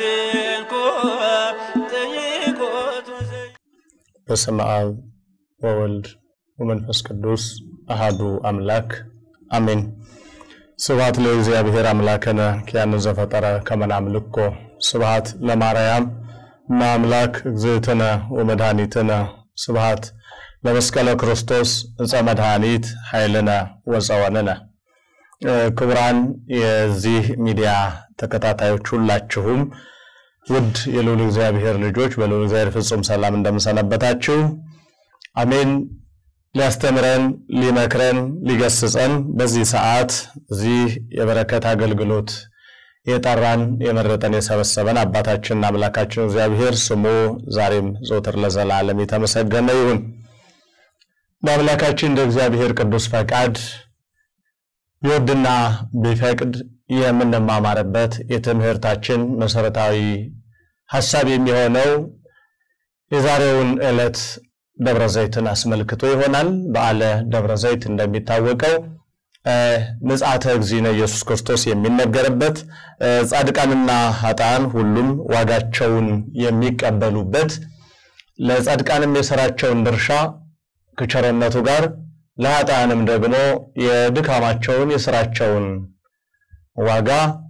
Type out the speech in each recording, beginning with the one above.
አስንኮ ጠይቆቱ በስመ አብ ወወልድ ወመንፈስ ቅዱስ አሃዱ አምላክ አሜን። ስብሐት ለእግዚአብሔር አምላክነ ኪያነ ዘፈጠረ ከመ ናምልኮ ስብሐት ለማርያም እመአምላክ እግዝእትነ ወመድኃኒትነ ስብሐት ለመስቀለ ክርስቶስ ዕፀ መድኃኒት ኃይልነ ወፀወንነ። ክቡራን የዚህ ሚዲያ ተከታታዮች ሁላችሁም ውድ የልዑል እግዚአብሔር ልጆች በልዑል እግዚአብሔር ፍጹም ሰላም እንደምሰነበታችሁ አሜን። ሊያስተምረን ሊመክረን ሊገስጸን በዚህ ሰዓት እዚህ የበረከት አገልግሎት የጠራን የመረጠን የሰበሰበን አባታችንና አምላካችን እግዚአብሔር ስሙ ዛሬም ዘውትር ለዘላለም የተመሰገነ ይሁን። በአምላካችን እንደ እግዚአብሔር ቅዱስ ፈቃድ ይወድና ቢፈቅድ የምንማማርበት የትምህርታችን መሰረታዊ ሀሳብ የሚሆነው የዛሬውን ዕለት ደብረ ዘይትን አስመልክቶ ይሆናል። በዓለ ደብረ ዘይት እንደሚታወቀው ምጽአተ እግዚእነ ኢየሱስ ክርስቶስ የሚነገርበት ጻድቃንና ኃጥአን ሁሉም ዋጋቸውን የሚቀበሉበት ለጻድቃንም የሥራቸውን ድርሻ ከቸርነቱ ጋር ለኃጥአንም ደግሞ የድካማቸውን የሥራቸውን ዋጋ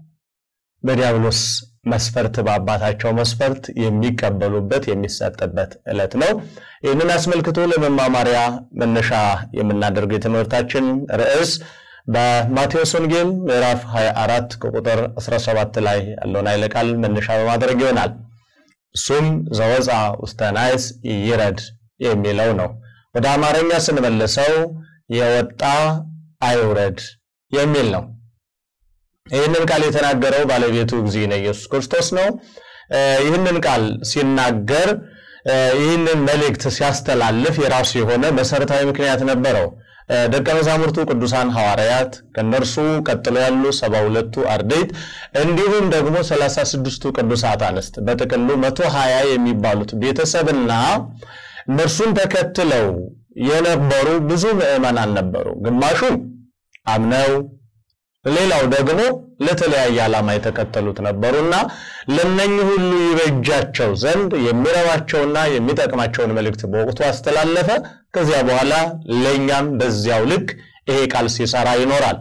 በዲያብሎስ መስፈርት በአባታቸው መስፈርት የሚቀበሉበት የሚሰጥበት ዕለት ነው። ይህንን አስመልክቶ ለመማማሪያ መነሻ የምናደርገው የትምህርታችን ርዕስ በማቴዎስ ወንጌል ምዕራፍ 24 ከቁጥር 17 ላይ ያለውን ኃይለ ቃል መነሻ በማድረግ ይሆናል። እሱም ዘወፃ ውስተ ናይስ ይረድ የሚለው ነው። ወደ አማርኛ ስንመልሰው የወጣ አይውረድ የሚል ነው። ይህንን ቃል የተናገረው ባለቤቱ እግዚእነ ኢየሱስ ክርስቶስ ነው። ይህንን ቃል ሲናገር ይህንን መልእክት ሲያስተላልፍ የራሱ የሆነ መሰረታዊ ምክንያት ነበረው። ደቀ መዛሙርቱ ቅዱሳን ሐዋርያት ከነርሱ ቀጥሎ ያሉ ሰባ ሁለቱ አርድእት እንዲሁም ደግሞ ሰላሳ ስድስቱ ቅዱሳት አንስት በጥቅሉ መቶ ሀያ የሚባሉት ቤተሰብና እነርሱን ተከትለው የነበሩ ብዙ ምዕመናን ነበሩ። ግማሹ አምነው ሌላው ደግሞ ለተለያየ ዓላማ የተከተሉት ነበሩና ለነኚህ ሁሉ ይበጃቸው ዘንድ የሚረባቸውና የሚጠቅማቸውን መልእክት በወቅቱ አስተላለፈ። ከዚያ በኋላ ለእኛም በዚያው ልክ ይሄ ቃል ሲሰራ ይኖራል።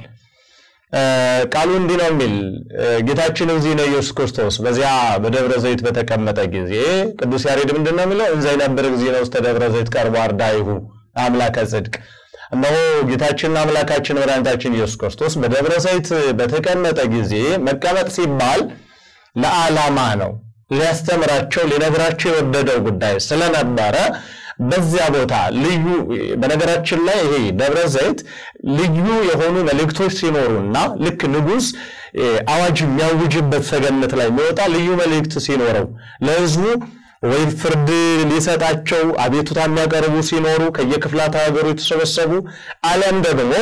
ቃሉ እንዲህ ነው የሚል ጌታችን እግዚእነ ኢየሱስ ክርስቶስ በዚያ በደብረ ዘይት በተቀመጠ ጊዜ ቅዱስ ያሬድ ምንድን ነው የሚለው? እንዘ ይነብር እግዚእነ ውስተ ደብረ ዘይት ቀርቦ አርዳኢሁ አምላከ ጽድቅ እነሆ ጌታችንና አምላካችን መድኃኒታችን ኢየሱስ ክርስቶስ በደብረ ዘይት በተቀመጠ ጊዜ መቀመጥ ሲባል ለዓላማ ነው። ሊያስተምራቸው ሊነግራቸው የወደደው ጉዳይ ስለነበረ በዚያ ቦታ ልዩ በነገራችን ላይ ይሄ ደብረ ዘይት ልዩ የሆኑ መልእክቶች ሲኖሩና ልክ ንጉሥ አዋጅ የሚያውጅበት ሰገነት ላይ የሚወጣ ልዩ መልእክት ሲኖረው ለሕዝቡ ወይ ፍርድ ሊሰጣቸው አቤቱታ የሚያቀርቡ ሲኖሩ ከየክፍላት ሀገሩ የተሰበሰቡ አሊያም ደግሞ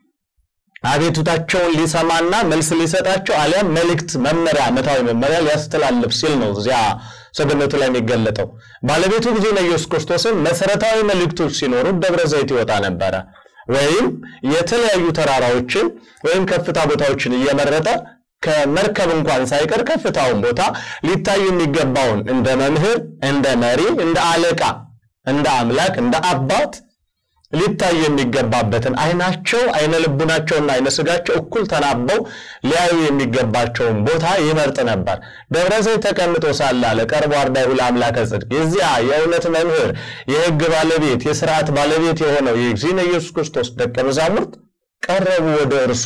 አቤቱታቸውን ሊሰማና መልስ ሊሰጣቸው አሊያም መልእክት መመሪያ ዓመታዊ መመሪያ ሊያስተላልፍ ሲል ነው እዚያ ሰገነቱ ላይ የሚገለጠው። ባለቤቱ እግዚእነ ኢየሱስ ክርስቶስን መሰረታዊ መልእክቶች ሲኖሩ ደብረ ዘይት ይወጣ ነበረ። ወይም የተለያዩ ተራራዎችን ወይም ከፍታ ቦታዎችን እየመረጠ ከመርከብ እንኳን ሳይቀር ከፍታውን ቦታ ሊታይ የሚገባውን እንደ መምህር፣ እንደ መሪ፣ እንደ አለቃ፣ እንደ አምላክ፣ እንደ አባት ሊታይ የሚገባበትን አይናቸው አይነ ልቡናቸውና አይነ ስጋቸው እኩል ተናበው ሊያዩ የሚገባቸውን ቦታ ይመርጥ ነበር። ደብረ ዘይት ተቀምጦ ሳለ አለ ቀርቦ አርዳኢሁ ለአምላከ ጽድቅ የዚያ የእውነት መምህር የሕግ ባለቤት የስርዓት ባለቤት የሆነው የእግዚእነ ኢየሱስ ክርስቶስ ደቀ መዛሙርት ቀረቡ ወደ እርሱ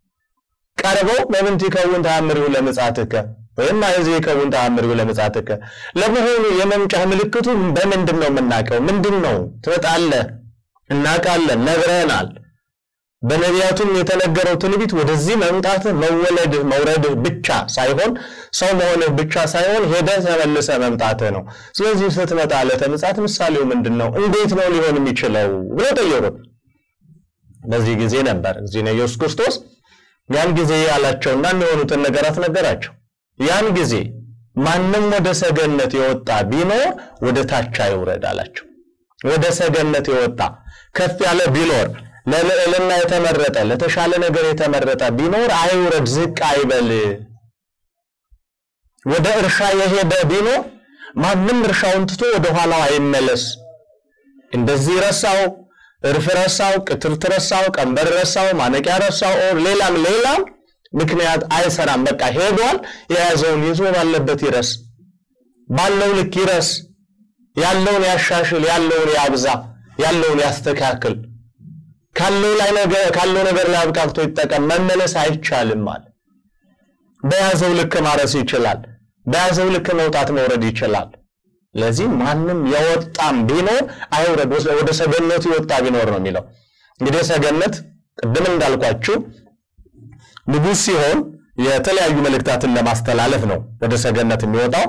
ቀርበው በምንት ይከውን ተአምሪሁ ለምጽአትከ ወይም አይዜ ይከውን ተአምሪሁ ለምጽአትከ። ለመሆኑ የመምጫህ ምልክቱ በምንድን ነው የምናውቀው? ምንድን ነው? ትመጣለህ፣ እናውቃለን፣ ነግረህናል። በነቢያቱም የተነገረው ትንቢት ወደዚህ መምጣትህ መወለድህ መውረድህ ብቻ ሳይሆን ሰው መሆንህ ብቻ ሳይሆን ሄደህ ተመልሰህ መምጣትህ ነው። ስለዚህ ስትመጣ ዕለተ ምጽአት ምሳሌው ምንድን ነው? እንዴት ነው ሊሆን የሚችለው ብለው ጠየቁት። በዚህ ጊዜ ነበር እግዚእነ ኢየሱስ ክርስቶስ ያን ጊዜ ያላቸውና የሚሆኑትን ነገራት ነገራቸው። ያን ጊዜ ማንም ወደ ሰገነት የወጣ ቢኖር ወደ ታች አይውረድ አላቸው። ወደ ሰገነት የወጣ ከፍ ያለ ቢኖር ለልዕልና የተመረጠ ለተሻለ ነገር የተመረጠ ቢኖር አይውረድ፣ ዝቅ አይበል። ወደ እርሻ የሄደ ቢኖር ማንም እርሻውን ትቶ ወደ ኋላው አይመለስ። እንደዚህ ረሳው፣ እርፍ ረሳው፣ ቅትርት ረሳው፣ ቀንበር ረሳው፣ ማነቂያ ረሳው፣ ሌላም ሌላም ምክንያት አይሰራም። በቃ ሄዷል። የያዘውን ይዞ ባለበት ይረስ፣ ባለው ልክ ይረስ፣ ያለውን ያሻሽል፣ ያለውን ያብዛ፣ ያለውን ያስተካክል፣ ካለው ላይ ነገር ካለው ነገር ላይ አብቃቅቶ ይጠቀም። መመለስ አይቻልም ማለት በያዘው ልክ ማረስ ይችላል። በያዘው ልክ መውጣት መውረድ ይችላል። ለዚህ ማንም የወጣም ቢኖር አይውረድ፣ ወደ ሰገነቱ የወጣ ቢኖር ነው የሚለው። እንግዲህ ሰገነት ቅድም እንዳልኳችሁ ንጉሥ ሲሆን የተለያዩ መልእክታትን ለማስተላለፍ ነው ወደ ሰገነት የሚወጣው።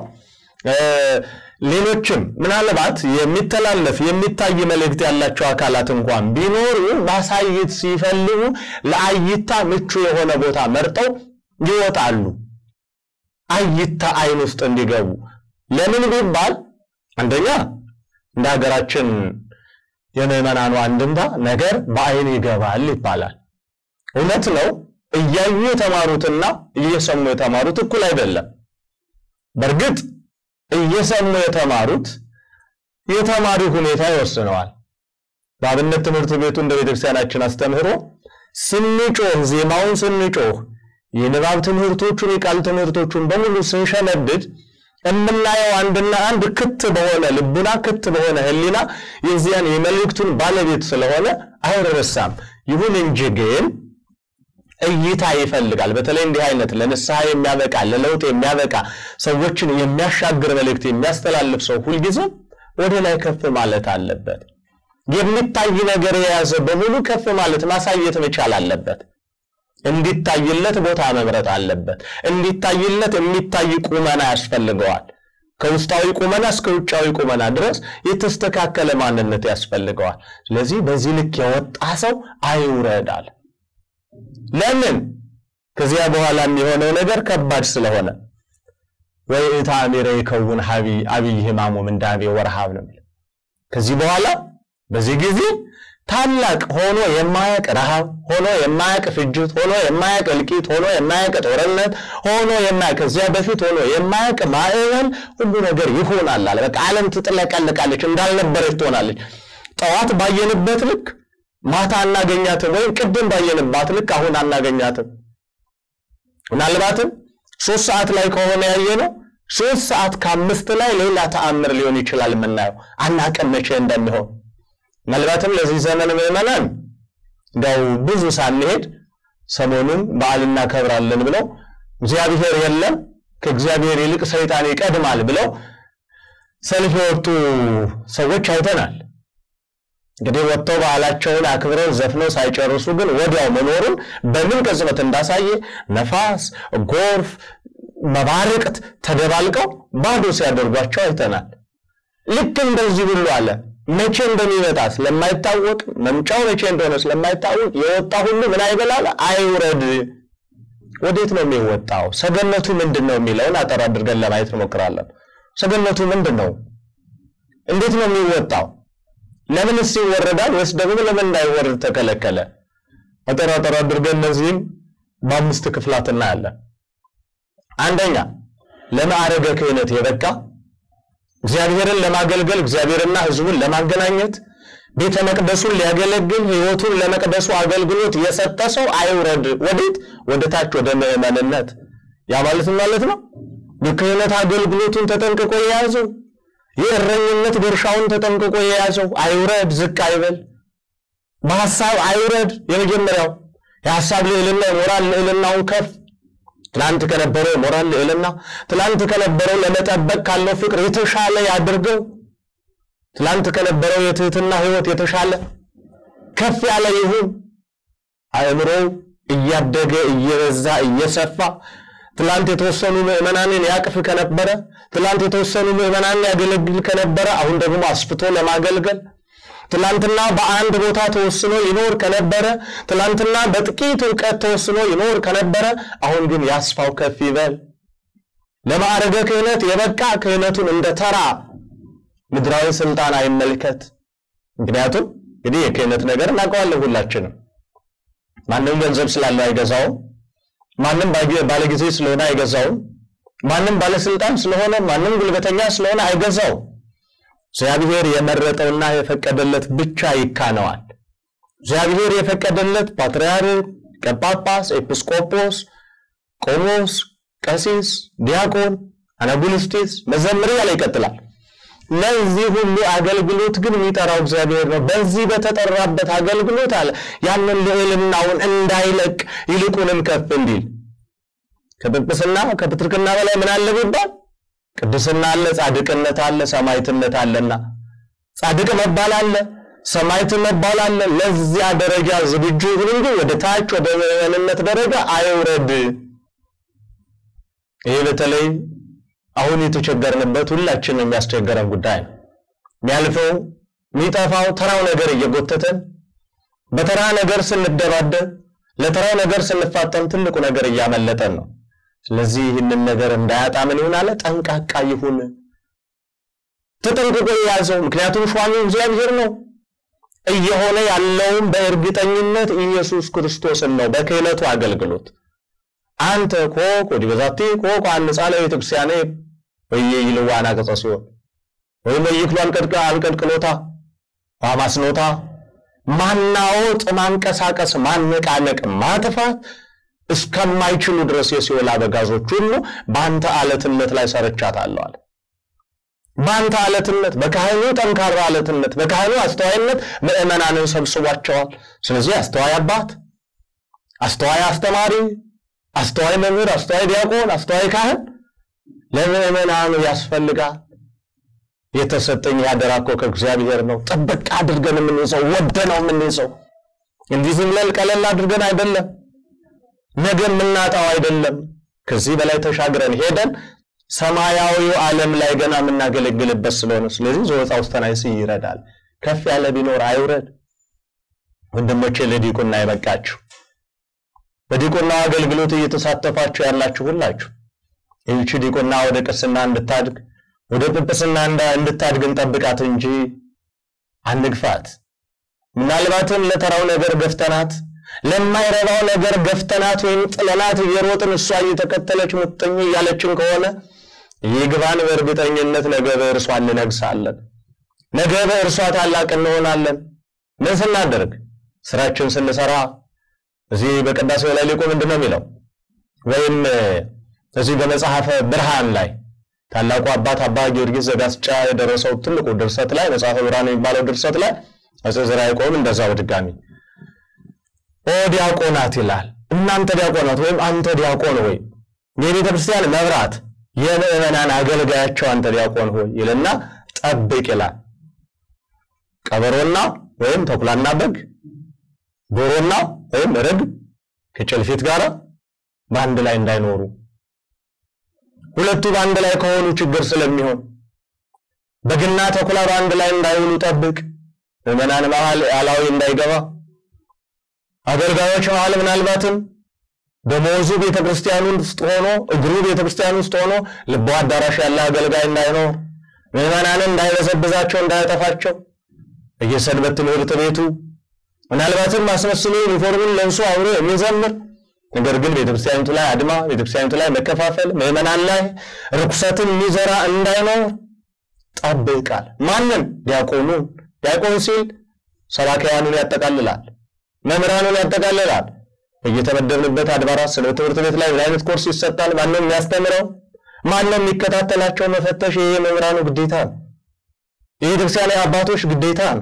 ሌሎችም ምናልባት የሚተላለፍ የሚታይ መልእክት ያላቸው አካላት እንኳን ቢኖሩ ማሳየት ሲፈልጉ ለአይታ ምቹ የሆነ ቦታ መርጠው ይወጣሉ። አይታ አይን ውስጥ እንዲገቡ ለምን ቢባል አንደኛ እንደ ሀገራችን የምዕመናኑ አንድምታ ነገር በአይን ይገባል ይባላል። እውነት ነው። እያዩ የተማሩትና እየሰሙ የተማሩት እኩል አይደለም። በእርግጥ እየሰሙ የተማሩት የተማሪ ሁኔታ ይወስነዋል። በአብነት ትምህርት ቤቱ እንደ ቤተክርስቲያናችን አስተምህሮ ስንጮህ፣ ዜማውን ስንጮህ፣ የንባብ ትምህርቶቹን የቃል ትምህርቶቹን በሙሉ ስንሸነድድ የምናየው አንድና አንድ ክት በሆነ ልቡና ክት በሆነ ሕሊና የዚያን የመልእክቱን ባለቤት ስለሆነ አይረሳም። ይሁን እንጂ ግን እይታ ይፈልጋል። በተለይ እንዲህ አይነት ለንስሐ የሚያበቃ ለለውጥ የሚያበቃ ሰዎችን የሚያሻግር መልእክት የሚያስተላልፍ ሰው ሁልጊዜም ወደ ላይ ከፍ ማለት አለበት። የሚታይ ነገር የያዘ በሙሉ ከፍ ማለት ማሳየት መቻል አለበት። እንዲታይለት ቦታ መምረጥ አለበት። እንዲታይለት የሚታይ ቁመና ያስፈልገዋል። ከውስጣዊ ቁመና እስከ ውጫዊ ቁመና ድረስ የተስተካከለ ማንነት ያስፈልገዋል። ስለዚህ በዚህ ልክ የወጣ ሰው አይውረዳል። ለምን? ከዚያ በኋላ የሚሆነው ነገር ከባድ ስለሆነ ወይ ታሚረ ይከውን ሀቢ አብይ ህማሙ ምንዳቤ ወረሃብ ነው የሚለው። ከዚህ በኋላ በዚህ ጊዜ ታላቅ ሆኖ የማያቅ ረሃብ ሆኖ የማያቅ ፍጅት ሆኖ የማያቅ እልቂት ሆኖ የማያቅ ጦርነት ሆኖ የማያቅ ከዚያ በፊት ሆኖ የማያቅ ማዕበል ሁሉ ነገር ይሆናል አለ። በቃ ዓለም ትጥለቀልቃለች፣ እንዳልነበረች ትሆናለች። ጠዋት ባየንበት ልክ ማታ አናገኛትም፣ ወይም ቅድም ባየንባት ልክ አሁን አናገኛትም። ምናልባትም ሶስት ሰዓት ላይ ከሆነ ያየነው ሶስት ሰዓት ከአምስት ላይ ሌላ ተአምር ሊሆን ይችላል የምናየው። አናውቅም መቼ እንደሚሆን። ምናልባትም ለዚህ ዘመን ምዕመናን እንደው ብዙ ሳንሄድ ሰሞኑን በዓል እናከብራለን ብለው እግዚአብሔር የለም ከእግዚአብሔር ይልቅ ሰይጣን ይቀድማል ብለው ሰልፍ የወጡ ሰዎች አይተናል። እንግዲህ ወጥተው በዓላቸውን አክብረው ዘፍነው ሳይጨርሱ ግን ወዲያው መኖሩን በምን ቅጽበት እንዳሳየ ነፋስ፣ ጎርፍ፣ መባረቅት ተደባልቀው ባዶ ሲያደርጓቸው አይተናል። ልክ እንደዚህ ሁሉ አለ። መቼ እንደሚመጣ ስለማይታወቅ መምጫው መቼ እንደሆነ ስለማይታወቅ የወጣ ሁሉ ምን አይበላል አይውረድ። ወዴት ነው የሚወጣው? ሰገነቱ ምንድን ነው የሚለውን አጠር አድርገን ለማየት እንሞክራለን። ሰገነቱ ምንድን ነው? እንዴት ነው የሚወጣው? ለምንስ ይወረዳል? ወይስ ደግሞ ለምን እንዳይወረድ ተከለከለ? አጠር አጠር አድርገን እነዚህም በአምስት ክፍላት እናያለን። አንደኛ ለማዕረገ ክህነት የበቃ እግዚአብሔርን ለማገልገል እግዚአብሔርና ሕዝቡን ለማገናኘት ቤተ መቅደሱን ሊያገለግል ሕይወቱን ለመቅደሱ አገልግሎት የሰጠ ሰው አይውረድ። ወዴት? ወደ ታች ወደ ምዕመንነት። ያ ማለት ማለት ነው የክህነት አገልግሎቱን ተጠንቅቆ የያዘው የእረኝነት ድርሻውን ተጠንቅቆ የያዘው አይውረድ፣ ዝቅ አይበል፣ በሐሳብ አይውረድ። የመጀመሪያው የሐሳብ ልዕልና የሞራል ልዕልናውን ከፍ ትላንት ከነበረው የሞራል ልዕልና ትላንት ከነበረው ለመጠበቅ ካለው ፍቅር የተሻለ ያድርገው። ትላንት ከነበረው የትህትና ሕይወት የተሻለ ከፍ ያለ ይሁን። አእምሮው እያደገ እየበዛ እየሰፋ ትላንት የተወሰኑ ምዕመናንን ያቅፍ ከነበረ ትላንት የተወሰኑ ምዕመናንን ያገለግል ከነበረ አሁን ደግሞ አስፍቶ ለማገልገል ትላንትና በአንድ ቦታ ተወስኖ ይኖር ከነበረ ትላንትና በጥቂት እውቀት ተወስኖ ይኖር ከነበረ አሁን ግን ያስፋው ከፍ ይበል። ለማዕረገ ክህነት የበቃ ክህነቱን እንደ ተራ ምድራዊ ስልጣን አይመልከት። ምክንያቱም እንግዲህ የክህነት ነገር እናውቀዋለን ሁላችንም። ማንም ገንዘብ ስላለው አይገዛውም። ማንም ባለጊዜ ስለሆነ አይገዛውም። ማንም ባለስልጣን ስለሆነ ማንም ጉልበተኛ ስለሆነ አይገዛው። እግዚአብሔር የመረጠውና የፈቀደለት ብቻ ይካነዋል። እግዚአብሔር የፈቀደለት ፓትርያርክ፣ ቀጳጳስ፣ ኤጲስቆጶስ፣ ቆሞስ፣ ቀሲስ፣ ዲያቆን፣ አናጉልስጢስ፣ መዘምር ያለ ይቀጥላል። ለዚህ ሁሉ አገልግሎት ግን የሚጠራው እግዚአብሔር ነው። በዚህ በተጠራበት አገልግሎት አለ ያንን ልዕልናውን እንዳይለቅ ይልቁንም ከፍ እንዲል ከጵጵስና ከፕትርክና በላይ ምን አለ ቢባል ቅድስና አለ፣ ጻድቅነት አለ፣ ሰማዕትነት አለና ጻድቅ መባል አለ፣ ሰማዕት መባል አለ። ለዚያ ደረጃ ዝግጁ ይሁን እንጂ ወደ ታች ወደ ምዕመንነት ደረጃ አይውረድ። ይሄ በተለይ አሁን የተቸገርንበት ሁላችንም የሚያስቸገረን ጉዳይ ነው። የሚያልፈው የሚጠፋው ተራው ነገር እየጎተተን በተራ ነገር ስንደባደብ ለተራው ነገር ስንፋጠን ትልቁ ነገር እያመለጠን ነው። ስለዚህ ይህንን ነገር እንዳያጣ ምን ይሆን አለ? ጠንቃቃ ይሁን፣ ተጠንቅቆ የያዘው ምክንያቱም ሿሚው እግዚአብሔር ነው። እየሆነ ያለውም በእርግጠኝነት ኢየሱስ ክርስቶስን ነው በክህነቱ አገልግሎት አንተ ኮክ ወዲ በዛቲ ኮክ አንጻ ለቤተ ክርስቲያኔ ወየ ይልዋና ቀጸ ሲሆን ወይም ይክሉ አንቀድቀ አንቀድቅሎታ ማስኖታ ማናወጥ፣ ማንቀሳቀስ፣ ማነቃነቅ፣ ማጥፋት እስከማይችሉ ድረስ የሲኦል አበጋዞች ሁሉ በአንተ አለትነት ላይ ሰርቻታለሁ አለ። በአንተ አለትነት፣ በካህኑ ጠንካራ አለትነት፣ በካህኑ አስተዋይነት ምዕመናንን ሰብስቧቸዋል። ስለዚህ አስተዋይ አባት፣ አስተዋይ አስተማሪ፣ አስተዋይ መምህር፣ አስተዋይ ዲያቆን፣ አስተዋይ ካህን ለምዕመናኑ ያስፈልጋል። የተሰጠኝ ያደራ እኮ ከእግዚአብሔር ነው። ጥብቅ አድርገን የምንይዘው ወደነው የምንይዘው እንዲህ ዝም ብለን ቀለል አድርገን አይደለም። ነገ የምናጣው አይደለም። ከዚህ በላይ ተሻግረን ሄደን ሰማያዊው ዓለም ላይ ገና የምናገለግልበት ስለሆነ ስለዚህ ዘወፃ ውስጥ ተናይስ ይረዳል። ከፍ ያለ ቢኖር አይውረድ። ወንድሞቼ ለዲቁና ይበቃችሁ። በዲቁናው አገልግሎት እየተሳተፋችሁ ያላችሁ ሁላችሁ ይህቺ ዲቁና ወደ ቅስና እንድታድግ ወደ ጵጵስና እንድታድግ እንጠብቃት እንጂ አንግፋት። ምናልባትም ለተራው ነገር ገፍተናት ለማይረባው ነገር ገፍተናት ወይም ጥለናት እየሮጥን እሷ እየተከተለች ሙጥኝ እያለችን ከሆነ ይግባን። በእርግጠኝነት ነገ በእርሷ እንነግሳለን። ነገ በእርሷ ታላቅ እንሆናለን። ምን ስናደርግ? ስራችን ስንሰራ። እዚህ በቅዳሴው ላይ ሊቁ ምንድን ነው የሚለው? ወይም እዚህ በመጽሐፈ ብርሃን ላይ ታላቁ አባት አባ ጊዮርጊስ ዘጋስጫ የደረሰው ትልቁ ድርሰት ላይ መጽሐፈ ብርሃን የሚባለው ድርሰት ላይ አፄ ዘርዓ ያዕቆብ እንደዛው ድጋሚ ኦ ዲያቆናት ይላል። እናንተ ዲያቆናት ወይም አንተ ዲያቆን ሆይ የቤተ ክርስቲያን መብራት የምዕመናን አገልጋያቸው አንተ ዲያቆን ሆይ ይልና ጠብቅ ይላል። ቀበሮና ወይም ተኩላና በግ፣ ዶሮና ወይም ርግብ ከጭልፊት ጋር በአንድ ላይ እንዳይኖሩ ሁለቱ በአንድ ላይ ከሆኑ ችግር ስለሚሆን በግና ተኩላ በአንድ ላይ እንዳይውሉ ጠብቅ። ምዕመናን መሃል አላዊ እንዳይገባ አገልጋዮች መሃል ምናልባትም ደመወዙ ቤተ ክርስቲያን ውስጥ ሆኖ እግሩ ቤተ ክርስቲያን ውስጥ ሆኖ ልቦ አዳራሽ ያለ አገልጋይ እንዳይኖር ምዕመናንን እንዳይበዘብዛቸው እንዳያጠፋቸው በየሰንበት ትምህርት ቤቱ ምናልባትም አስመስሎ ዩኒፎርምን ለብሶ አብሮ የሚዘምር ነገር ግን ቤተክርስቲያኒቱ ላይ አድማ፣ ቤተክርስቲያኒቱ ላይ መከፋፈል፣ ምዕመናን ላይ ርኩሰትን የሚዘራ እንዳይኖር ጠብቃል። ማንን? ዲያቆኑን። ዲያቆን ሲል ሰባክያኑን ያጠቃልላል፣ መምህራኑን ያጠቃልላል። እየተመደብንበት አድባራት ስለ ትምህርት ቤት ላይ ምን አይነት ኮርስ ይሰጣል? ማንም የሚያስተምረው ማንም የሚከታተላቸው መፈተሽ ይሄ የመምህራኑ ግዴታ ነው። የቤተክርስቲያን አባቶች ግዴታ ነው።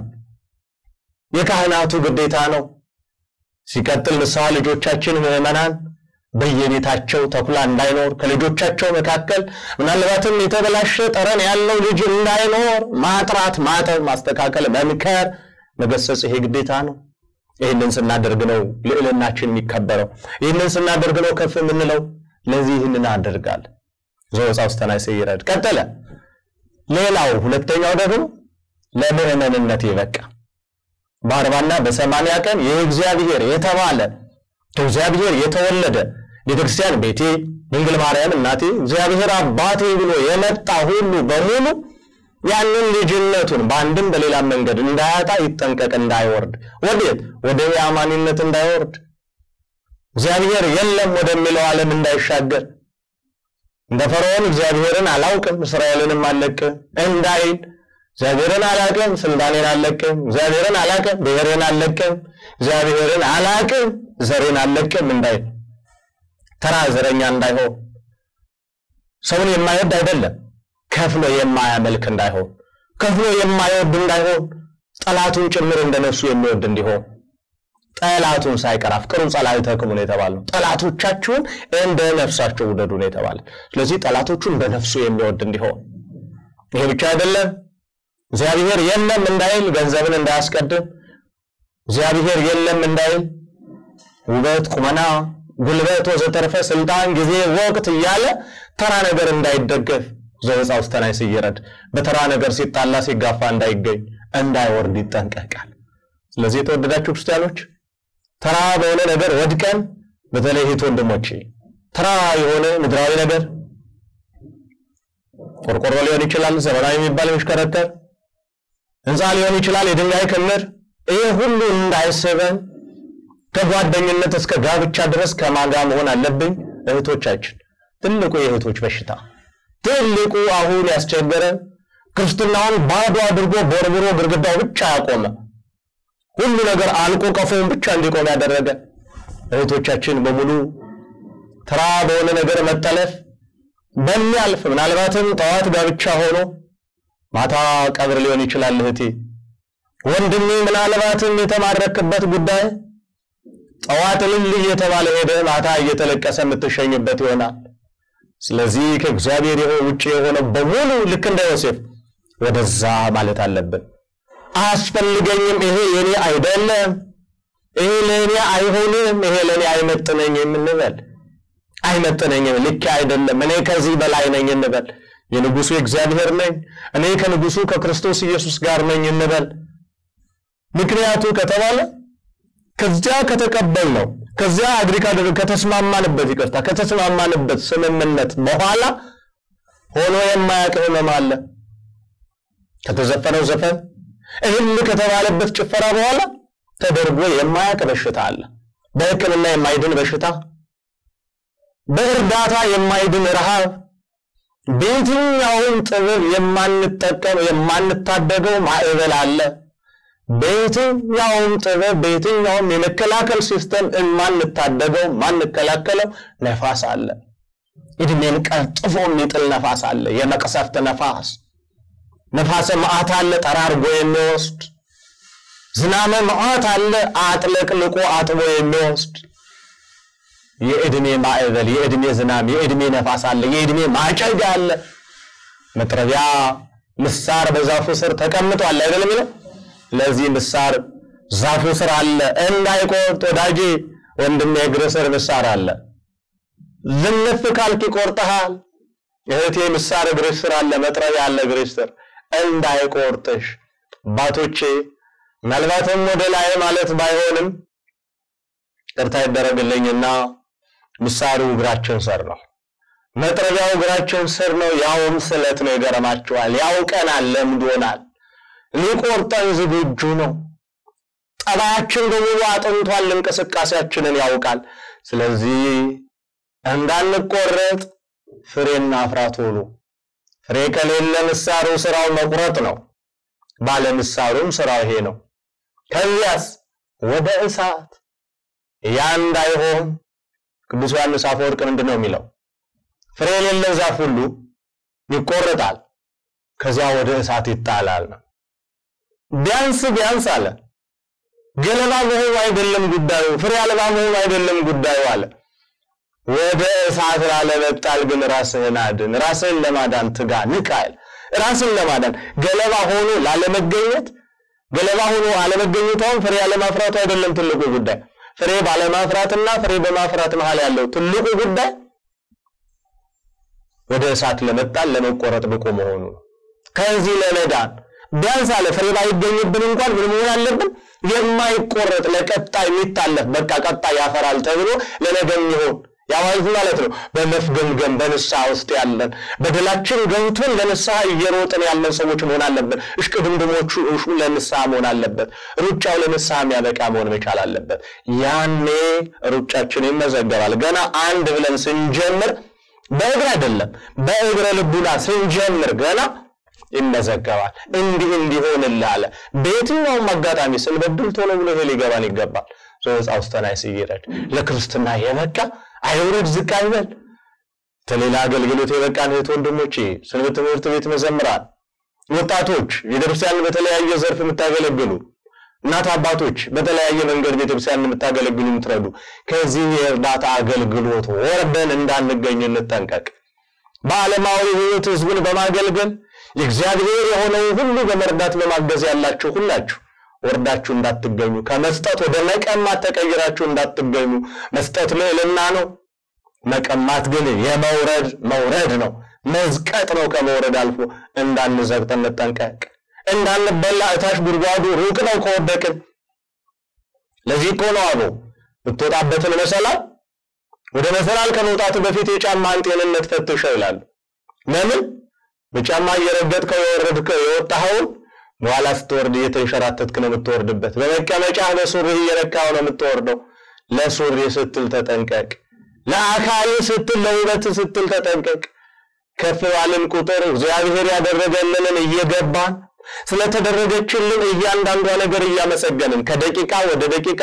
የካህናቱ ግዴታ ነው። ሲቀጥል ንስሐ ልጆቻችን ምዕመናን በየቤታቸው ተኩላ እንዳይኖር ከልጆቻቸው መካከል ምናልባትም የተበላሸ ጠረን ያለው ልጅ እንዳይኖር ማጥራት፣ ማጠብ፣ ማስተካከል፣ መምከር፣ መገሰጽ ይሄ ግዴታ ነው። ይህንን ስናደርግ ነው ልዕልናችን የሚከበረው። ይህንን ስናደርግ ነው ከፍ የምንለው። ለዚህ ይህንን አደርጋል ዘወፃ ውስጥ ተናይሰ ይረድ ቀጠለ። ሌላው ሁለተኛው ደግሞ ለምዕመንነት ይበቃ በአርባና በሰማንያ ቀን የእግዚአብሔር የተባለ ከእግዚአብሔር የተወለደ ቤተክርስቲያን ቤቴ፣ ድንግል ማርያም እናቴ፣ እግዚአብሔር አባቴ ብሎ የመጣ ሁሉ በሙሉ ያንን ልጅነቱን በአንድም በሌላም መንገድ እንዳያጣ ይጠንቀቅ፣ እንዳይወርድ ወዴት ወደ የአማኒነት እንዳይወርድ እግዚአብሔር የለም ወደሚለው ዓለም እንዳይሻገር እንደ ፈርዖን እግዚአብሔርን አላውቅም እስራኤልንም አልለቅም እንዳይል እግዚአብሔርን አላቅም ስልጣኔን አልለቅም እግዚአብሔርን አላቅም ብሔርን አልለቅም እግዚአብሔርን አላቅም ዘሬን አልለቅም እንዳይል ተራ ዘረኛ እንዳይሆን ሰውን የማይወድ አይደለም ከፍሎ የማያመልክ እንዳይሆን ከፍሎ የማይወድ እንዳይሆን ጠላቱን ጭምር እንደነሱ የሚወድ እንዲሆን ጠላቱን ሳይቀር አፍቅሩ ጸላእተክሙ ነው የተባለው። ጠላቶቻችሁን እንደ ነፍሳችሁ ውደዱ ነው የተባለ። ስለዚህ ጠላቶቹን እንደ ነፍሱ የሚወድ እንዲሆን ይሄ ብቻ አይደለም። እግዚአብሔር የለም እንዳይል ገንዘብን እንዳያስቀድም፣ እግዚአብሔር የለም እንዳይል ውበት፣ ቁመና፣ ጉልበት፣ ወዘተርፈ ስልጣን፣ ጊዜ፣ ወቅት እያለ ተራ ነገር እንዳይደገፍ ዘወፃ ውስተ ናይስ ይረድ በተራ ነገር ሲጣላ ሲጋፋ እንዳይገኝ እንዳይወርድ ይጠንቀቃል። ስለዚህ የተወደዳችሁ ክርስቲያኖች ተራ በሆነ ነገር ወድቀን በተለይ እህት ወንድሞቼ ተራ የሆነ ምድራዊ ነገር ቆርቆሮ ሊሆን ይችላል፣ ዘመናዊ የሚባል የሚሽከረከር ህንፃ ሊሆን ይችላል፣ የድንጋይ ክምር፣ ይህ ሁሉ እንዳይስበን ከጓደኝነት እስከ ጋብቻ ድረስ ከማጋ መሆን አለብኝ። እህቶቻችን ትልቁ የእህቶች በሽታ ትልቁ አሁን ያስቸገረን ክርስትናውን ባዶ አድርጎ ቦርብሮ ግድግዳው ብቻ ያቆመ ሁሉ ነገር አልቆ ቀፎውን ብቻ እንዲቆም ያደረገ እህቶቻችን በሙሉ ተራ በሆነ ነገር መጠለፍ በሚያልፍ ምናልባትም ጠዋት ጋብቻ ሆኖ ማታ ቀብር ሊሆን ይችላል። እህቴ ወንድሜ፣ ምናልባትም የተማረክበት ጉዳይ ጠዋት እልል እየተባለ ሄደ ማታ እየተለቀሰ የምትሸኝበት ይሆናል። ስለዚህ ከእግዚአብሔር ውጭ የሆነ በሙሉ ልክ እንደ ዮሴፍ ወደዛ ማለት አለብን። አያስፈልገኝም፣ ይሄ የኔ አይደለም፣ ይሄ ለእኔ አይሆንም፣ ይሄ ለእኔ አይመጥነኝም እንበል። አይመጥነኝም፣ ልክ አይደለም፣ እኔ ከዚህ በላይ ነኝ እንበል። የንጉሱ የእግዚአብሔር ነኝ፣ እኔ ከንጉሱ ከክርስቶስ ኢየሱስ ጋር ነኝ እንበል። ምክንያቱ ከተባለ ከዚያ ከተቀበል ነው ከዚያ አግሪ ከተስማማንበት ይቅርታ ከተስማማንበት ስምምነት በኋላ ሆኖ የማያውቅ ህመም አለ። ከተዘፈነው ዘፈን እህል ከተባለበት ጭፈራ በኋላ ተደርጎ የማያውቅ በሽታ አለ። በሕክምና የማይድን በሽታ፣ በእርዳታ የማይድን ረሃብ፣ በየትኛውም ጥበብ የማንጠቀም የማንታደገው ማዕበል አለ። በየትኛውም ጥበብ በየትኛውም የመከላከል ሲስተም የማንታደገው ማንከላከለው ነፋስ አለ። እድሜን ቀጥፎ የሚጥል ነፋስ አለ። የመቅሰፍት ነፋስ ነፋሰ መዓት አለ፣ ጠራርጎ የሚወስድ ዝናመ መዓት አለ፣ አጥለቅልቆ አጥቦ የሚወስድ የእድሜ ማዕበል፣ የእድሜ ዝናም፣ የእድሜ ነፋስ አለ፣ የእድሜ ማጨድ አለ። መጥረቢያ ምሳር በዛፉ ስር ተቀምጧል አይደለም የሚለው ለዚህ ምሳር ዛፉ ስር አለ እንዳይቆርጥ ወዳጄ ወንድሜ እግር ስር ምሳር አለ። ዝንፍ ካልክ ይቆርጥሃል። እህቴ ምሳር እግርሽ ስር አለ፣ መጥረቢያ አለ እግርሽ ስር እንዳይቆርጥሽ። አባቶቼ ምናልባትም ወደ ላይ ማለት ባይሆንም ቅርታ ይደረግልኝና ምሳሩ እግራችን ስር ነው፣ መጥረቢያው እግራችን ስር ነው። ያውም ስለት ነው። ይገርማችኋል። ያውቀናል፣ ለምዶናል ሊቆርጠን ዝግጁ ነው። ጠባያችን በሙሉ አጥንቷል። እንቅስቃሴያችንን ያውቃል። ስለዚህ እንዳንቆረጥ ፍሬና አፍራ ቶሎ። ፍሬ ከሌለ ምሳሩ ስራው መቁረጥ ነው። ባለ ምሳሩም ስራው ይሄ ነው። ከዚያስ ወደ እሳት ያ እንዳይሆን ቅዱስ ዮሐንስ አፈወርቅ ምንድን ነው የሚለው? ፍሬ የሌለው ዛፍ ሁሉ ይቆረጣል፣ ከዚያ ወደ እሳት ይጣላል ነው። ቢያንስ ቢያንስ አለ ገለባ መሆኑ አይደለም ጉዳዩ፣ ፍሬ አልባ መሆኑ አይደለም ጉዳዩ አለ። ወደ እሳት ላለመጣል ግን ራስህን አድን፣ ራስህን ለማዳን ትጋ፣ ንቃ። ራስን ለማዳን ገለባ ሆኖ ላለመገኘት ገለባ ሆኖ አለመገኘቷም ፍሬ አለማፍራቱ አይደለም ትልቁ ጉዳይ። ፍሬ ባለማፍራትና ፍሬ በማፍራት መሃል ያለው ትልቁ ጉዳይ ወደ እሳት ለመጣል ለመቆረጥ ብቁ መሆኑ ነው። ከዚህ ለመዳን ቢያንስ አለ ፍሬ ባይገኝብን እንኳን ምን መሆን አለብን? የማይቆረጥ ለቀጣይ የሚታለፍ በቃ ቀጣይ ያፈራል ተብሎ ለነገም ይሆን ያ ማለት ማለት ነው። በመፍገምገም በንስሐ ውስጥ ያለን በደላችን ገብቶን ለንስሐ እየሮጥን ያለን ሰዎች መሆን አለበት። እሽቅድምድሞቹ ለንስሐ መሆን አለበት። ሩጫው ለንስሐ የሚያበቃ መሆን መቻል አለበት። ያኔ ሩጫችን ይመዘገባል። ገና አንድ ብለን ስንጀምር በእግር አይደለም፣ በእግረ ልቡና ስንጀምር ገና ይመዘገባል። እንዲህ እንዲሆንልህ አለ። በየትኛውም አጋጣሚ ስንበድል ቶሎ ብሎ ይሄ ሊገባን ይገባል። ሶስት አውስተናይ ሲይረድ ለክርስትና የበቃ አይውረድ ዝቅ አይበል። ለሌላ አገልግሎት የበቃን እህት ወንድሞቼ፣ ሰንበት ትምህርት ቤት መዘምራን፣ ወጣቶች፣ ቤተክርስቲያን በተለያየ ዘርፍ የምታገለግሉ እናት አባቶች፣ በተለያየ መንገድ ቤተክርስቲያን የምታገለግሉ የምትረዱ፣ ከዚህ የእርዳታ አገልግሎት ወርደን እንዳንገኝ እንጠንቀቅ። በዓለማዊ ሕይወት ህዝቡን በማገልገል የእግዚአብሔር የሆነውን ሁሉ በመርዳት በማገዝ ያላችሁ ሁላችሁ ወርዳችሁ እንዳትገኙ፣ ከመስጠት ወደ መቀማት ተቀይራችሁ እንዳትገኙ። መስጠት ልዕልና ነው። መቀማት ግን የመውረድ መውረድ ነው፣ መዝቀጥ ነው። ከመውረድ አልፎ እንዳንዘቅጥ እንጠንቀቅ። እንዳንበላ እታች ጉድጓዱ ሩቅ ነው ከወደቅን። ለዚህ እኮ ነው አቦ የምትወጣበትን መሰላል ወደ መሰላል ከመውጣት በፊት የጫማን ጤንነት ፈትሸው ይላሉ። ለምን በጫማ እየረገጥከው የወረድከው የወጣኸውን በኋላ ስትወርድ እየተንሸራተትክ ነው የምትወርድበት። በመቀመጫ በሱሪህ እየነካው ነው የምትወርደው። ለሱሪ ስትል ተጠንቀቅ። ለአካል ስትል ለውበት ስትል ተጠንቀቅ። ከፍ ባልን ቁጥር እግዚአብሔር ያደረገልንን እየገባን ስለተደረገችልን እያንዳንዷ ነገር እያመሰገንን ከደቂቃ ወደ ደቂቃ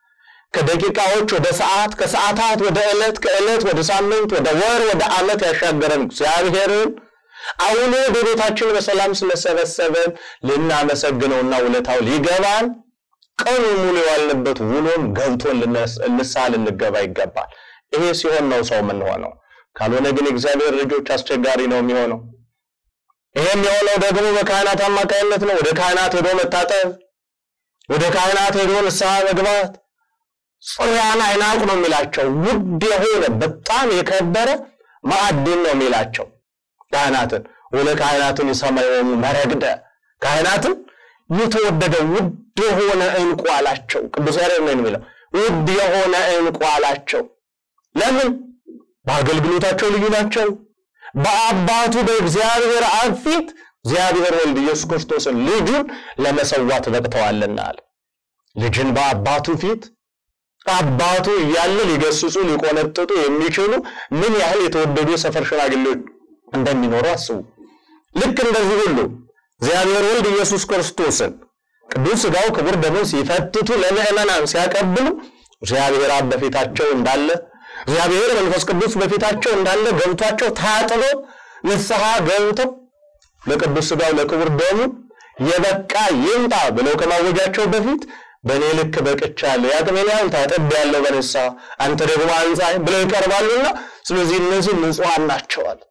ከደቂቃዎች ወደ ሰዓት ከሰዓታት ወደ ዕለት ከዕለት ወደ ሳምንት ወደ ወር ወደ ዓመት ያሻገረን እግዚአብሔርን አሁን ወደ ቤታችን በሰላም ስለሰበሰበን ልናመሰግነውና ውለታው ሊገባን ቀኑ ሙሉ የዋልንበት ውሎም ገብቶን ንስሐ ልንገባ ይገባል። ይሄ ሲሆን ነው ሰው የምንሆነው። ካልሆነ ግን የእግዚአብሔር ልጆች አስቸጋሪ ነው የሚሆነው። ይሄም የሆነው ደግሞ በካህናት አማካኝነት ነው። ወደ ካህናት ሄዶ መታጠብ፣ ወደ ካህናት ሄዶ ንስሐ መግባት ጽያን አይናቅ ነው የሚላቸው። ውድ የሆነ በጣም የከበረ ማዕድን ነው የሚላቸው ካህናትን ወለ ካህናትን የሰማዮሙ መረግደ ካህናትን የተወደደ ውድ የሆነ እንቁ አላቸው። ቅዱስ ያሬድ ነው የሚለው ውድ የሆነ እንቁ አላቸው። ለምን? በአገልግሎታቸው ልዩ ናቸው። በአባቱ በእግዚአብሔር አብ ፊት እግዚአብሔር ወልድ ኢየሱስ ክርስቶስን ልጁን ለመሰዋት በቅተዋልና አለ። ልጅን በአባቱ ፊት አባቱ እያለ ሊገስጹ ሊቆነጥጡ የሚችሉ ምን ያህል የተወደዱ የሰፈር ሽማግሌዎች እንደሚኖሩ አስቡ። ልክ እንደዚህ ሁሉ እግዚአብሔር ወልድ ኢየሱስ ክርስቶስን ቅዱስ ሥጋው ክቡር ደሙን ሲፈትቱ ለምዕመናን ሲያቀብሉ እግዚአብሔር አብ በፊታቸው እንዳለ እግዚአብሔር መንፈስ ቅዱስ በፊታቸው እንዳለ ገብቷቸው ታጥበው ንስሐ ገብተው ለቅዱስ ሥጋው ለክቡር ደሙ የበቃ ይምጣ ብለው ከማወጃቸው በፊት በእኔ ልክ በቅቻለሁ፣ የአቅሜን ያህል ታጥቤያለሁ በንስሐ አንተ ደግሞ አንጻኝ ብለው ይቀርባሉና ስለዚህ እነዚህ ንጹሐን ናቸዋል።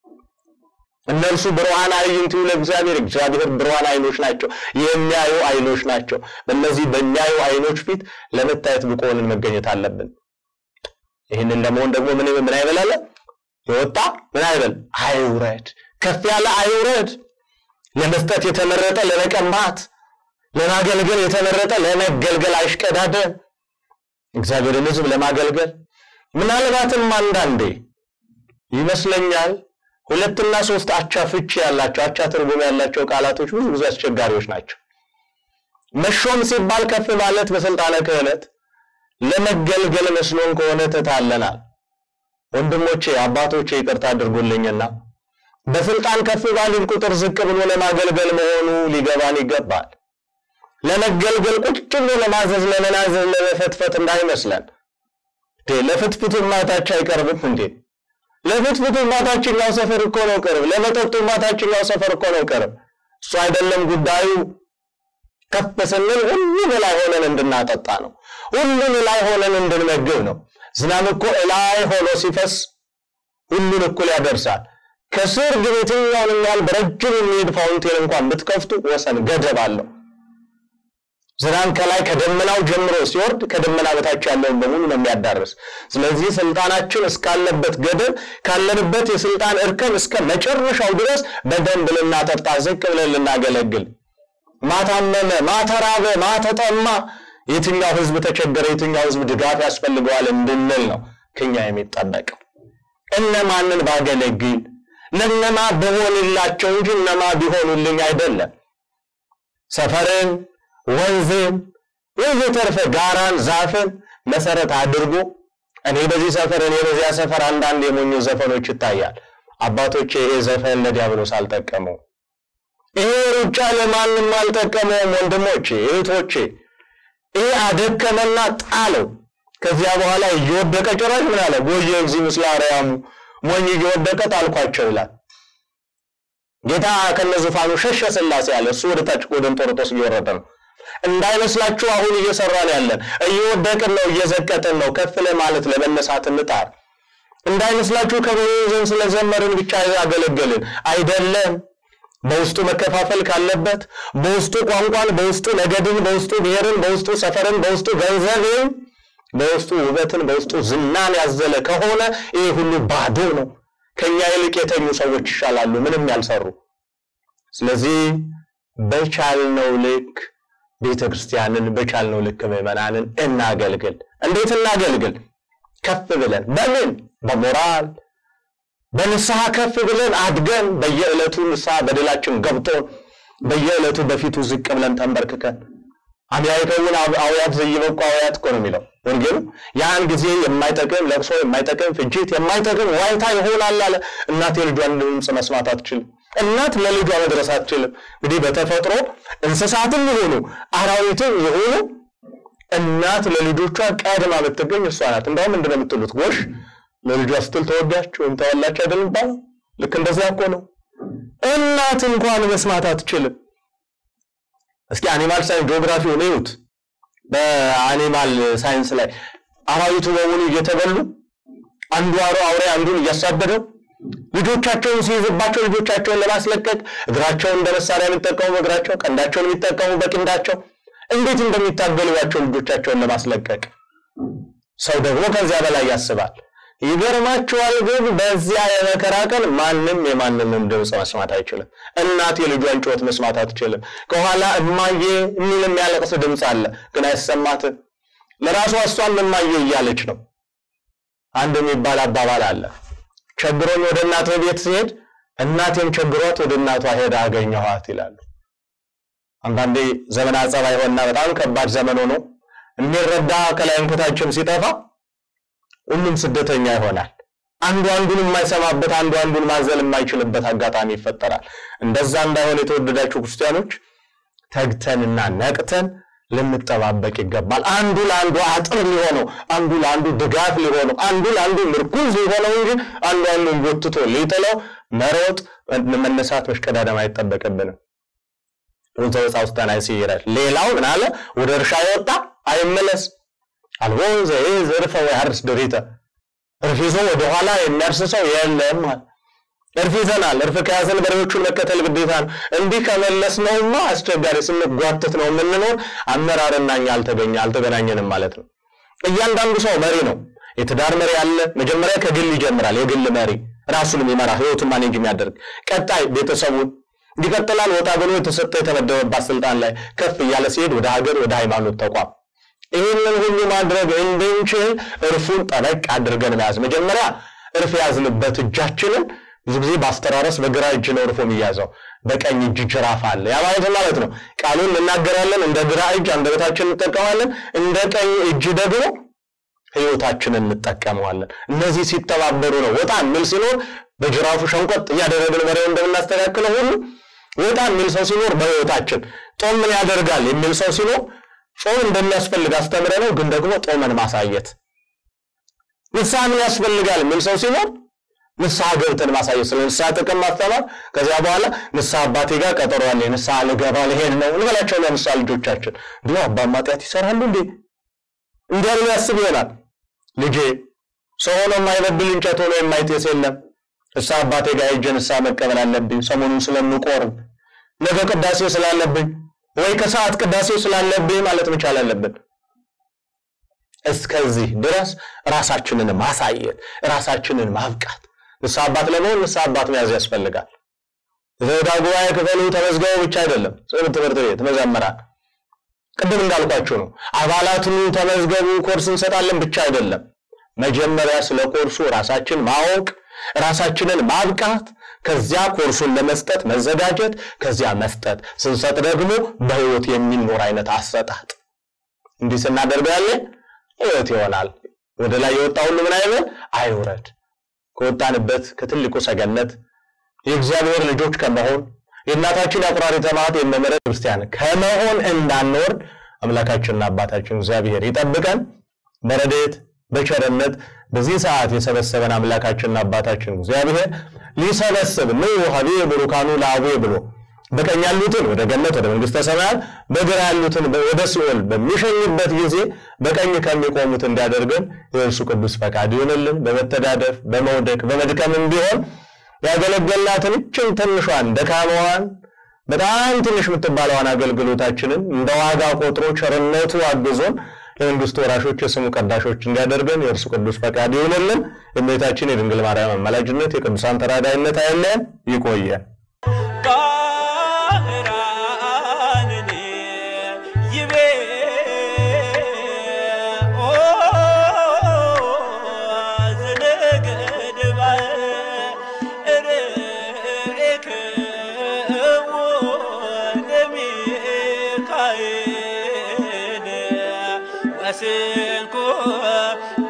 እነርሱ ብሩሃን አዕይንቲሁ ለእግዚአብሔር እግዚአብሔር ብሩሃን አይኖች ናቸው፣ የሚያዩ አይኖች ናቸው። በእነዚህ በሚያዩ አይኖች ፊት ለመታየት ብቁ ሆነን መገኘት አለብን። ይህንን ለመሆን ደግሞ ምን ምን አይበላለ የወጣ ምን አይበል አይውረድ፣ ከፍ ያለ አይውረድ። ለመስጠት የተመረጠ ለመቀማት፣ ለማገልገል የተመረጠ ለመገልገል አይሽቀዳደም። እግዚአብሔርን ሕዝብ ለማገልገል ምናልባትም አንዳንዴ ይመስለኛል ሁለትና ሶስት አቻ ፍቺ ያላቸው አቻ ትርጉም ያላቸው ቃላቶች ብዙ ጊዜ አስቸጋሪዎች ናቸው። መሾም ሲባል ከፍ ማለት በስልጣነ ክህነት ለመገልገል መስሎን ከሆነ ተታለናል። ወንድሞቼ አባቶቼ ይቅርታ አድርጉልኝና በስልጣን ከፍ ባልን ቁጥር ዝቅ ብሎ ለማገልገል መሆኑ ሊገባን ይገባል። ለመገልገል ቁጭ ብሎ ለማዘዝ፣ ለመናዘዝ፣ ለመፈትፈት እንዳይመስለን። ለፍትፍቱ ማታች አይቀርብም እንዴ? ለፍትፍቱ ማታችኛው ሰፈር እኮ ነው ቅርብ። ለመጠጡ ማታችኛው ሰፈር እኮ ነው ቅርብ። እሱ አይደለም ጉዳዩ። ከፍ ስንል ሁሉን ላይ ሆነን እንድናጠጣ ነው። ሁሉን ላይ ሆነን እንድንመግብ ነው። ዝናብ እኮ እላይ ሆኖ ሲፈስ ሁሉን እኩል ያደርሳል። ከስር ግን የትኛውንም ያህል በረጅም የሚሄድ ፋውንቴን እንኳን ብትከፍቱ ወሰን ገደብ አለው። ዝናብ ከላይ ከደመናው ጀምሮ ሲወርድ ከደመና በታች ያለውን በሙሉ ነው የሚያዳርስ። ስለዚህ ስልጣናችን እስካለበት ገደብ ካለንበት የስልጣን እርከን እስከ መጨረሻው ድረስ በደንብ ልናጠጣ፣ ዝቅ ብለን ልናገለግል ማታመመ፣ ማተራበ፣ ማተጠማ የትኛው ህዝብ ተቸገረ፣ የትኛው ህዝብ ድጋፍ ያስፈልገዋል እንድንል ነው ከኛ የሚጠበቀው። እነማንን ባገለግል ለነማ በሆንላቸው እንጂ እነማ ቢሆኑልኝ አይደለም። ሰፈርን፣ ወንዝን፣ ወዘተርፈ ጋራን፣ ዛፍን መሰረት አድርጎ እኔ በዚህ ሰፈር እኔ በዚያ ሰፈር አንዳንድ የሞኝ ዘፈኖች ይታያል። አባቶቼ ይሄ ዘፈን ለዲያብሎስ አልጠቀመው። ይሄ ሩጫ ለማንም አልጠቀመውም። ወንድሞቼ እህቶቼ፣ ይሄ አደከመና ጣለው። ከዚያ በኋላ እየወደቀ ጭራሽ ምን አለ? ጎየ እግዚ ምስለ አርያሙ ሞኝ እየወደቀ ጣልኳቸው ይላል። ጌታ ከነዙፋኑ ሸሸ ሥላሴ አለ። እሱ ወደ ታች ወደ እንጦርጦስ እየወረደ ነው። እንዳይመስላችሁ አሁን እየሰራን ያለን እየወደቅን ነው፣ እየዘቀጥን ነው። ከፍ ለማለት ለመነሳት እንጣር። እንዳይመስላችሁ ከበዘን ስለዘመርን ብቻ ያገለገልን አይደለም። በውስጡ መከፋፈል ካለበት በውስጡ ቋንቋን፣ በውስጡ ነገድን፣ በውስጡ ብሔርን፣ በውስጡ ሰፈርን፣ በውስጡ ገንዘብን፣ በውስጡ ውበትን፣ በውስጡ ዝናን ያዘለ ከሆነ ይህ ሁሉ ባዶ ነው። ከኛ ይልቅ የተኙ ሰዎች ይሻላሉ፣ ምንም ያልሰሩ። ስለዚህ በቻልነው ልክ ቤተ ክርስቲያንን በቻልነው ልክ ምዕመናንን እናገልግል። እንዴት እናገልግል? ከፍ ብለን በምን በሞራል በንስሐ ከፍ ብለን አድገን በየዕለቱ ንስሐ በደላችን ገብቶን በየዕለቱ በፊቱ ዝቅ ብለን ተንበርክከን አብያይከውን አውያት ዘይበቁ አውያት እኮ ነው የሚለው ወንጌሉ። ያን ጊዜ የማይጠቅም ለቅሶ፣ የማይጠቅም ፍጅት፣ የማይጠቅም ዋይታ ይሆናል አለ። እናት የልጇን ድምፅ መስማት አትችልም። እናት ለልጇ መድረስ አትችልም። እንግዲህ በተፈጥሮ እንስሳትም ይሆኑ አራዊትም ይሆኑ እናት ለልጆቿ ቀድማ ብትገኝ እሷ ናት። እንደውም ምንድን ነው የምትሉት? ጎሽ ለልጇ ስትል ተወዳች ወይም ተወላች አይደል የሚባለው? ልክ እንደዚያ እኮ ነው። እናት እንኳን መስማት አትችልም። እስኪ አኒማል ሳይንስ ጂኦግራፊውን እዩት። በአኒማል ሳይንስ ላይ አራዊቱ በሙሉ እየተበሉ አንዱ አውሬ አንዱን እያሳደደው ልጆቻቸውን ሲይዝባቸው ልጆቻቸውን ለማስለቀቅ እግራቸውን እንደ መሳሪያ የሚጠቀሙ በእግራቸው ቀንዳቸውን የሚጠቀሙ በቀንዳቸው እንዴት እንደሚታገሉባቸው ልጆቻቸውን ለማስለቀቅ ሰው ደግሞ ከዚያ በላይ ያስባል። ይገርማችኋል። ግን በዚያ የመከራ ቀን ማንም የማንንም ድምፅ መስማት አይችልም። እናት የልጇን ጩኸት መስማት አትችልም። ከኋላ እማዬ የሚል የሚያለቅስ ድምፅ አለ፣ ግን አይሰማትም። ለራሷ እሷም እማዬ እያለች ነው። አንድ የሚባል አባባል አለ። ቸግሮኝ ወደ እናቴ ቤት ሲሄድ እናቴም ቸግሯት ወደ እናቷ ሄዳ አገኘኋት ይላሉ። አንዳንዴ ዘመን አጸባይ ሆና በጣም ከባድ ዘመን ሆኖ የሚረዳ ከላይም ከታችም ሲጠፋ ሁሉም ስደተኛ ይሆናል። አንዱ አንዱን የማይሰማበት አንዱ አንዱን ማዘል የማይችልበት አጋጣሚ ይፈጠራል። እንደዛ እንዳይሆን የተወደዳችሁ ክርስቲያኖች ተግተንና ነቅተን ልንጠባበቅ ይገባል። አንዱ ለአንዱ አጥር ሊሆነው፣ አንዱ ለአንዱ ድጋፍ ሊሆነው፣ አንዱ ለአንዱ ምርኩዝ ሊሆነው እንጂ አንዱ አንዱን ጎትቶ ሊጥለው መሮጥ፣ መነሳት፣ መሽቀዳደም አይጠበቅብንም። ወንዘ ውስጥ ተናይሲ ይላል። ሌላው ምን አለ? ወደ እርሻ የወጣ አይመለስ አልቦ ዘይዝ እርፈ ወያርስ ድሪተ እርፍ ይዞ ወደኋላ የሚያርስ ሰው የለም አለ። እርፍ ይዘናል። እርፍ ከያዘን በሬዎቹን መከተል ግዴታ ነው። እንዲህ ከመለስ ነውማ አስቸጋሪ ስንጓተት ነው የምንኖር። አመራርና እኛ አልተገኘ አልተገናኘንም ማለት ነው። እያንዳንዱ ሰው መሪ ነው። የትዳር መሪ አለ። መጀመሪያ ከግል ይጀምራል። የግል መሪ ራሱን የሚመራ ህይወቱን ማኔጅ የሚያደርግ ቀጣይ ቤተሰቡን ይቀጥላል። ወጣ ብሎ የተሰጠ የተመደበባት ስልጣን ላይ ከፍ እያለ ሲሄድ ወደ ሀገር፣ ወደ ሃይማኖት ተቋም ይህንን ሁሉ ማድረግ እንድንችል እርፉን ጠበቅ አድርገን መያዝ። መጀመሪያ እርፍ የያዝንበት እጃችንን ብዙ ጊዜ በአስተራረስ በግራ እጅ ነው እርፎ የሚያዘው፣ በቀኝ እጅ ጅራፍ አለ። ያ ማለት ማለት ነው ቃሉን እናገራለን፣ እንደ ግራ እጅ አንደበታችን እንጠቀማለን፣ እንደ ቀኝ እጅ ደግሞ ህይወታችንን እንጠቀመዋለን። እነዚህ ሲተባበሩ ነው ወጣ የሚል ሲኖር በጅራፉ ሸንቆጥ እያደረግን በሬው እንደምናስተካክለው ሁሉ ወጣ የሚል ሰው ሲኖር በህይወታችን ጦም ምን ያደርጋል የሚል ሰው ሲኖር ጾም እንደሚያስፈልግ አስተምረ ነው፣ ግን ደግሞ ጦመን ማሳየት። ንስሐ ምን ያስፈልጋል የሚል ሰው ሲኖር ንስሐ ገብተን ማሳየት፣ ስለ ንስሐ ጥቅም ማስተማር። ከዚያ በኋላ ንስሐ አባቴ ጋር ቀጠሮ አለ፣ ንስሐ ልገባ ልሄድ ነው እንበላቸው። ለንስሐ ልጆቻችን እንዲሁ አባ ማጥያት ይሰራሉ እንዴ እንዲያ ብሎ ያስብ ይሆናል። ልጄ ሰው ሆኖ የማይበብል እንጨት ሆኖ የማይጤስ የለም። ንስሐ አባቴ ጋር ሄጄ ንስሐ መቀበል አለብኝ፣ ሰሞኑን ስለምቆርብ ነገ ቅዳሴ ስላለብኝ ወይ ከሰዓት ቅዳሴ ስላለብኝ ማለት መቻል አለብን። እስከዚህ ድረስ ራሳችንን ማሳየት፣ ራሳችንን ማብቃት። ንስሐ አባት ለመሆን ንስሐ አባት መያዝ ያስፈልጋል። ዘዳ ጉባኤ ክፈሉ ተመዝገቡ ብቻ አይደለም። ትምህርት ቤት መዘመራን ቅድም እንዳልኳችሁ ነው። አባላቱን ተመዝገቡ ኮርስ እንሰጣለን ብቻ አይደለም። መጀመሪያ ስለ ኮርሱ ራሳችን ማወቅ፣ ራሳችንን ማብቃት ከዚያ ኮርሱን ለመስጠት መዘጋጀት፣ ከዚያ መስጠት፣ ስንሰጥ ደግሞ በህይወት የሚኖር አይነት አሰጣጥ። እንዲህ ስናደርገው ያለ ህይወት ይሆናል። ወደ ላይ የወጣ ሁሉ ምን አይበል አይውረድ። ከወጣንበት ከትልቁ ሰገነት የእግዚአብሔር ልጆች ከመሆን የእናታችን አቁራሪተ መዓት የመመረ ክርስቲያን ከመሆን እንዳንወርድ አምላካችንና አባታችን እግዚአብሔር ይጠብቀን። በረድኤት በቸርነት በዚህ ሰዓት የሰበሰበን አምላካችንና አባታችን እግዚአብሔር ሊሰበስብ ኑ ሀቤ ብሩካኑ ለአቡየ ብሎ በቀኝ ያሉትን ወደ ገነት ወደ መንግስተ ሰማያት በግራ ያሉትን ወደ ሲኦል በሚሸኝበት ጊዜ በቀኝ ከሚቆሙት እንዲያደርገን የእርሱ ቅዱስ ፈቃድ ይሆንልን። በመተዳደፍ በመውደቅ በመድከምም ቢሆን ያገለገልናትን እችን ትንሿን ደካማዋን በጣም ትንሽ የምትባለዋን አገልግሎታችንን እንደ ዋጋ ቆጥሮ ቸርነቱ አግዞን የመንግስቱ ወራሾች የስሙ ቀዳሾች እንዲያደርገን የእርሱ ቅዱስ ፈቃድ ይሆንልን። የእመቤታችን የድንግል ማርያም አማላጅነት የቅዱሳን ተራዳይነት አይለየን። ይቆየን። ባህራንን ይቤ ኦ ዘነገደ ርኤክዎ ለሚካኤል ወስንኮ